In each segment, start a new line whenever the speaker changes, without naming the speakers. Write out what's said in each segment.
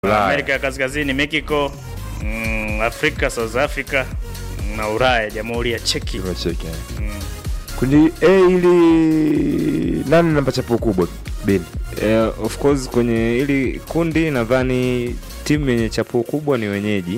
Ulaya.
Amerika ya Kaskazini, Mexico, mm, Afrika, South Africa na Ulaya, Jamhuri ya Cheki.
Tumecheki. eh.
Mm.
Kundi A ili nani namba chapuo kubwa Ben?
Eh, of course kwenye hili kundi nadhani timu yenye chapuo kubwa ni wenyeji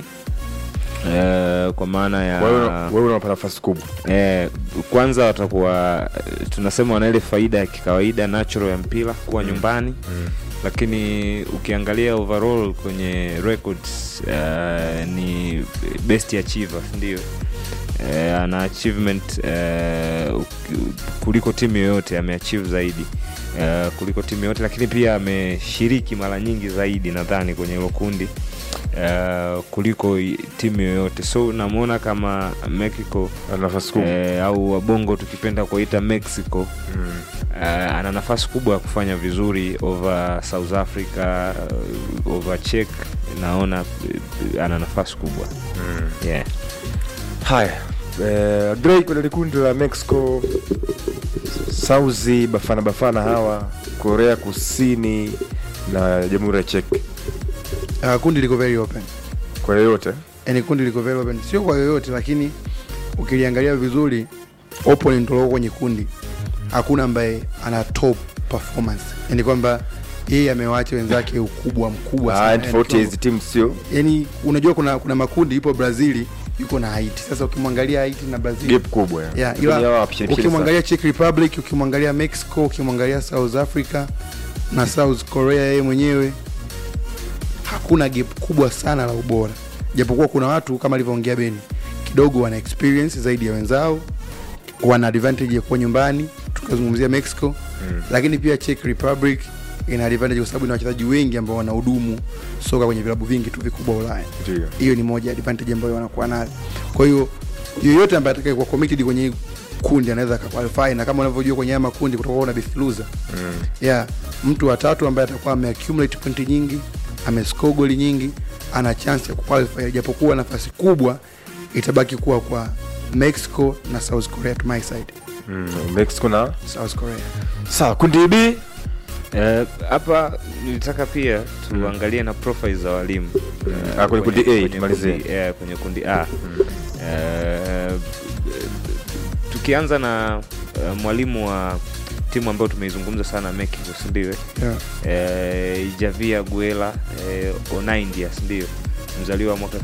eh, kwa maana ya
Wewe wewe unapata nafasi kubwa.
eh, kwanza watakuwa eh, tunasema wana ile faida ya kikawaida natural ya mpira kuwa nyumbani lakini ukiangalia overall kwenye records uh, ni best achiever ndio uh, ana achievement uh, kuliko timu yoyote ameachieve zaidi uh, kuliko timu yoyote lakini pia ameshiriki mara nyingi zaidi nadhani kwenye hilo kundi uh, kuliko i- timu yoyote so namwona kama mexico
Ana nafasi kubwa.
eh, au wabongo tukipenda kuita mexico
Mm.
uh, ana nafasi kubwa ya kufanya vizuri over south africa uh, over czech naona uh, ana nafasi kubwa
Mm.
yeah.
Haya. Eh, Drake kwenye kundi la Mexico, Sauzi, Bafana Bafana hawa, Korea Kusini na Jamhuri ya Czech.
Uh, kundi liko very open
Kwa yoyote
yani kundi liko very open sio kwa yoyote lakini ukiliangalia vizuri opponent walioko kwenye kundi hakuna ambaye ana top performance yani kwamba yeye amewaacha wenzake ukubwa mkubwa
Ah,
sana. Yani
tofauti ya
kiwango-
hizi timu sio
yani unajua kuna kuna makundi ipo brazili yuko na haiti sasa ukimwangalia haiti na brazil
gap kubwa.
yeah,
Lakini hawa
ila
wapishani kila
ukimwangalia czech republic ukimwangalia mexico ukimwangalia south africa na south korea yeye mwenyewe hakuna gap kubwa sana la ubora japokuwa kuna watu kama alivyoongea beni kidogo wana experience zaidi ya wenzao wana advantage ya kuwa nyumbani tukazungumzia mexico
Mm.
lakini pia czech republic ina advantage kwa sababu ina wachezaji wengi ambao wanahudumu soka kwenye vilabu vingi tu vikubwa ulaya
sana. Ndio.
hiyo ni moja ya advantage ambayo wanakuwa nayo kwa hiyo yoyote ambaye atakaye kuwa committed kwenye hii kundi anaweza akaqualify na kama unavyojua kwenye haya makundi kutakuwa na best loser
Mm.
yeah, mtu wa tatu ambaye atakuwa ameaccumulate pointi nyingi amescore goli nyingi ana chance ya kuqualify japokuwa nafasi kubwa itabaki kuwa kwa mexico na south korea to my side
Mm. Mexico na
south korea
sawa kundi B
Eh, hapa nilitaka pia tuangalie na profile za walimu Eh,
Ah, kwenye kundi A,
kwenye
tumalizie.
kundi- eh, kwenye kundi a Eh, tukianza na eh, mwalimu wa timu ambayo tumeizungumza sana Mexico si ndio eh?
yeah.
eh, Javier Guela eh, Onaindias ndio mzaliwa mwaka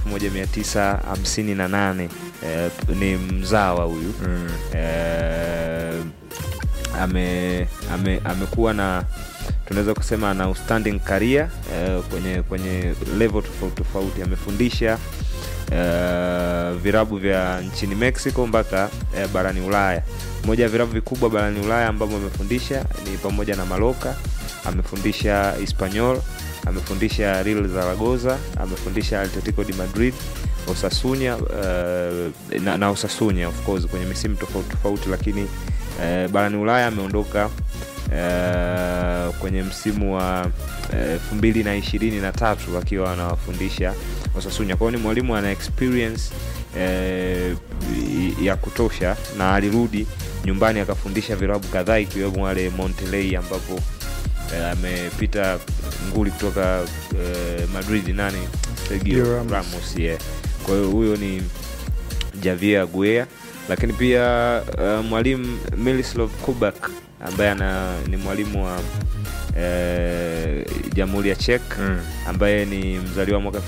1958 eh, ni mzawa huyu
Mm.
eh, ame, ame, amekuwa na tunaweza kusema ana outstanding career eh, kwenye kwenye level tofauti tofauti amefundisha eh, virabu vya nchini mexico mpaka eh, barani ulaya moja ya virabu vikubwa barani ulaya ambavyo amefundisha ni pamoja na maloka amefundisha hispanyol amefundisha real zaragoza amefundisha atletico de madrid osasunya uh, na, na osasunya of course kwenye misimu tofauti tofauti lakini uh, barani ulaya ameondoka uh, kwenye msimu wa elfu mbili na ishirini na tatu akiwa anawafundisha osasunya kwao ni mwalimu ana experience eh, ya kutosha na alirudi nyumbani akafundisha virabu kadhaa ikiwemo wale montelei ambapo eh, amepita nguli kutoka eh, madrid nani sergio
Sergio Ramos.
ramos yeah. kwa hiyo huyo ni javier guea lakini pia uh, mwalimu milislav kubak ambaye ana ni mwalimu wa eh, jamhuri ya czech
Mm.
ambaye ni mzaliwa mwaka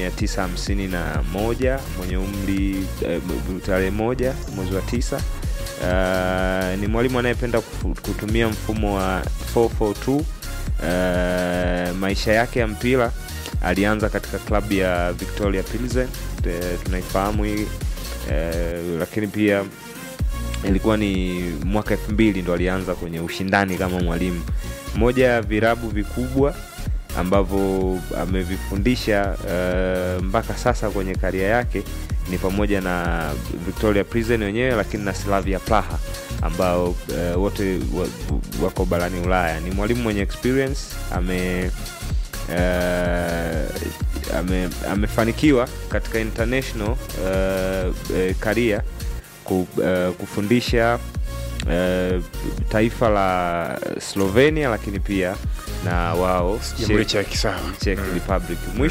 1951 mwenye umri eh, tarehe moja mwezi wa tisa Uh, ni mwalimu anayependa kufu- kutumia mfumo wa 442 uh, maisha yake ya mpira alianza katika klabu ya victoria pilsen eh, tunaifahamu hii eh, lakini pia ilikuwa ni mwaka elfu mbili ndo alianza kwenye ushindani kama mwalimu moja ya virabu vikubwa ambavyo amevifundisha uh, mpaka sasa kwenye karia yake ni pamoja na victoria prison wenyewe lakini na slavia praha ambao uh, wote wa, wako barani ulaya ni mwalimu mwenye experience ame uh, ame, amefanikiwa katika international uh, uh, career ku, uh, kufundisha uh, taifa la slovenia lakini pia na wao
jamhuri
Czech-
cha kisawa
Czech Republic. Mwisho